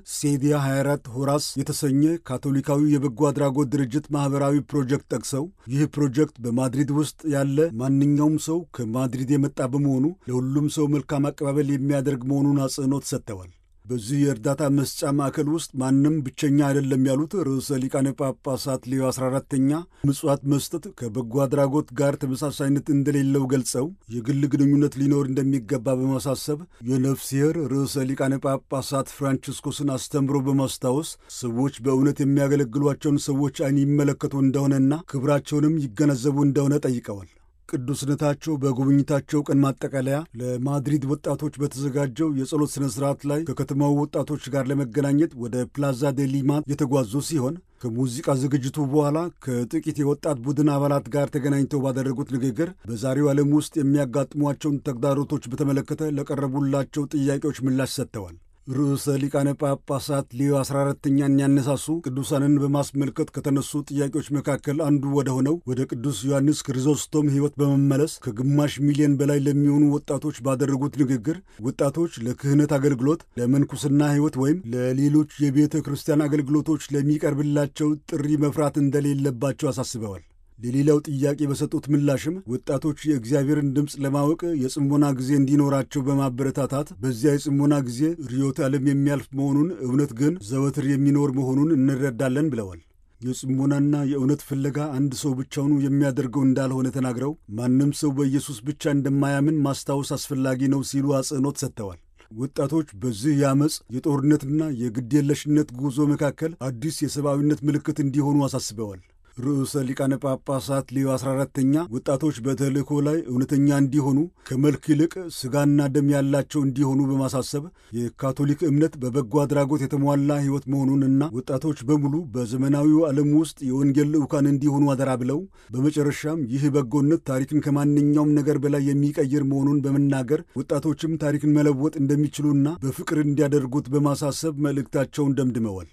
ሴዲያ 24 ሆራስ የተሰኘ ካቶሊካዊ የበጎ አድራጎት ድርጅት ማኅበራዊ ፕሮጀክት ጠቅሰው ይህ ፕሮጀክት በማድሪድ ውስጥ ያለ ማንኛውም ሰው ከማድሪድ የመጣ በመሆኑ ለሁሉም ሰው መልካም አቀባበል የሚያደርግ መሆኑን አጽንኦት ሰጥተዋል። በዚህ የእርዳታ መስጫ ማዕከል ውስጥ ማንም ብቸኛ አይደለም ያሉት ርዕሰ ሊቃነ ጳጳሳት ሌዮ 14ተኛ ምጽዋት መስጠት ከበጎ አድራጎት ጋር ተመሳሳይነት እንደሌለው ገልጸው የግል ግንኙነት ሊኖር እንደሚገባ በማሳሰብ የነፍስሔር ርዕሰ ሊቃነ ጳጳሳት ፍራንቺስኮስን አስተምሮ በማስታወስ ሰዎች በእውነት የሚያገለግሏቸውን ሰዎች ዓይን ይመለከቱ እንደሆነና ክብራቸውንም ይገነዘቡ እንደሆነ ጠይቀዋል። ቅዱስነታቸው በጉብኝታቸው ቀን ማጠቃለያ ለማድሪድ ወጣቶች በተዘጋጀው የጸሎት ሥነ ሥርዓት ላይ ከከተማው ወጣቶች ጋር ለመገናኘት ወደ ፕላዛ ዴ ሊማ የተጓዙ ሲሆን ከሙዚቃ ዝግጅቱ በኋላ ከጥቂት የወጣት ቡድን አባላት ጋር ተገናኝተው ባደረጉት ንግግር በዛሬው ዓለም ውስጥ የሚያጋጥሟቸውን ተግዳሮቶች በተመለከተ ለቀረቡላቸው ጥያቄዎች ምላሽ ሰጥተዋል። ርዕሰ ሊቃነ ጳጳሳት ሌዮ 14ተኛን ያነሳሱ ቅዱሳንን በማስመልከት ከተነሱ ጥያቄዎች መካከል አንዱ ወደ ሆነው ወደ ቅዱስ ዮሐንስ ክሪዞስቶም ሕይወት በመመለስ ከግማሽ ሚሊዮን በላይ ለሚሆኑ ወጣቶች ባደረጉት ንግግር ወጣቶች ለክህነት አገልግሎት፣ ለምንኩስና ሕይወት ወይም ለሌሎች የቤተ ክርስቲያን አገልግሎቶች ለሚቀርብላቸው ጥሪ መፍራት እንደሌለባቸው አሳስበዋል። ለሌላው ጥያቄ በሰጡት ምላሽም ወጣቶች የእግዚአብሔርን ድምፅ ለማወቅ የጽሞና ጊዜ እንዲኖራቸው በማበረታታት በዚያ የጽሞና ጊዜ ርዮተ ዓለም የሚያልፍ መሆኑን እውነት ግን ዘወትር የሚኖር መሆኑን እንረዳለን ብለዋል። የጽሞናና የእውነት ፍለጋ አንድ ሰው ብቻውኑ የሚያደርገው እንዳልሆነ ተናግረው ማንም ሰው በኢየሱስ ብቻ እንደማያምን ማስታወስ አስፈላጊ ነው ሲሉ አጽንኦት ሰጥተዋል። ወጣቶች በዚህ የአመፅ የጦርነትና የግዴለሽነት ጉዞ መካከል አዲስ የሰብአዊነት ምልክት እንዲሆኑ አሳስበዋል። ርዕሰ ሊቃነ ጳጳሳት ሌዮ 14ተኛ ወጣቶች በተልእኮ ላይ እውነተኛ እንዲሆኑ ከመልክ ይልቅ ሥጋና ደም ያላቸው እንዲሆኑ በማሳሰብ የካቶሊክ እምነት በበጎ አድራጎት የተሟላ ሕይወት መሆኑንና ወጣቶች በሙሉ በዘመናዊው ዓለም ውስጥ የወንጌል ልዑካን እንዲሆኑ አደራ ብለው በመጨረሻም ይህ በጎነት ታሪክን ከማንኛውም ነገር በላይ የሚቀይር መሆኑን በመናገር ወጣቶችም ታሪክን መለወጥ እንደሚችሉና በፍቅር እንዲያደርጉት በማሳሰብ መልእክታቸውን ደምድመዋል።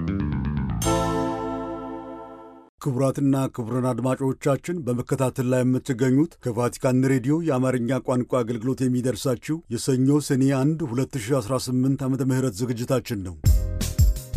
ክቡራትና ክቡራን አድማጮቻችን በመከታተል ላይ የምትገኙት ከቫቲካን ሬዲዮ የአማርኛ ቋንቋ አገልግሎት የሚደርሳችሁ የሰኞ ሰኔ 1 2018 ዓ ም ዝግጅታችን ነው።